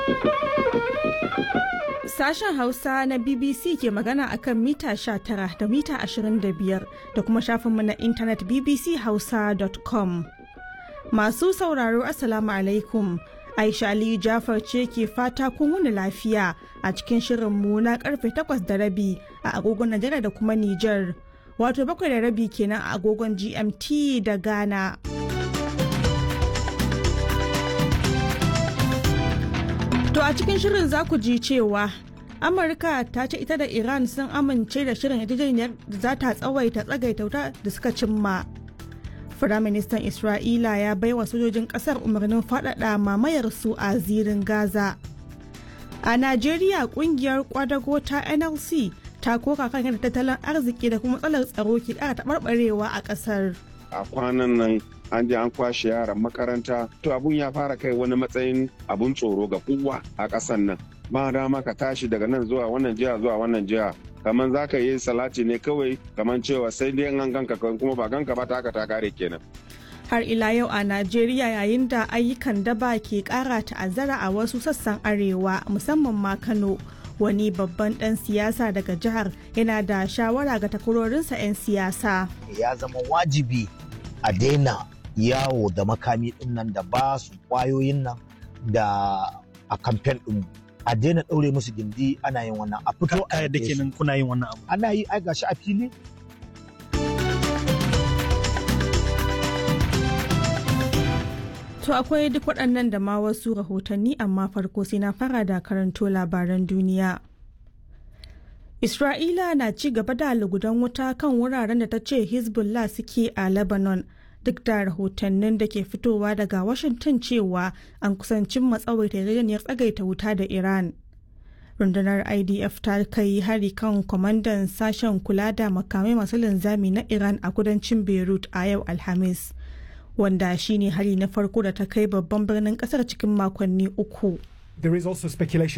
Sashen Hausa na BBC ke magana akan mita 19 da mita 25 da kuma shafinmu na intanet bbchausa.com. Masu sauraro Assalamu alaikum. Aisha Aliyu Jafar ce ke fata kun wuni lafiya a cikin shirinmu na karfe 8 da rabi a agogon Najeriya da kuma Nijar. Wato bakwai da rabi kenan a agogon GMT da Ghana. To a cikin shirin za ku ji cewa Amurka ta ce ita da Iran sun amince da shirin yarjejeniyar da za ta tsawaita tsagaita wuta da suka cimma. Firaministan Isra'ila ya baiwa sojojin ƙasar umarnin faɗaɗa mamayar su a zirin Gaza. A Najeriya ƙungiyar kwadago ta NLC ta koka kan yadda tattalin arziki da kuma matsalar tsaro ke ƙara taɓarɓarewa a ƙasar. A kwanan nan an je an kwashe yaran makaranta to abun ya fara kai wani matsayin abun tsoro ga kowa a ƙasan nan ba dama ka tashi daga nan zuwa wannan jiha zuwa wannan jiha kamar za ka yi salati ne kawai kamar cewa sai dai an ganka kuma ba ganka ba ta haka ta kare kenan har ila yau a najeriya yayin da ayyukan daba ke kara ta'azzara a wasu sassan arewa musamman ma kano wani babban dan siyasa daga jihar yana da shawara ga takwarorinsa 'yan siyasa ya zama wajibi a daina yawo da makami din nan da ba su kwayoyin nan da a kamfen din a daina ɗaure musu gindi ana yin wannan a fito a da kenan kuna yin wannan abu ana yi ai gashi a fili To akwai duk waɗannan da ma wasu rahotanni amma farko sai na fara da karanto labaran duniya. Isra'ila na ci gaba da lugudan wuta kan wuraren da ta ce Hezbollah suke a Lebanon. duk da rahotannin da ke fitowa daga washington cewa an kusancin matsawaita yarjejeniyar tsagaita wuta da iran rundunar idf ta kai hari kan kwamandan sashen kula da makamai masu linzami na iran a kudancin beirut a yau alhamis wanda shine hari na farko da ta kai babban birnin kasar cikin makonni uku There is also speculation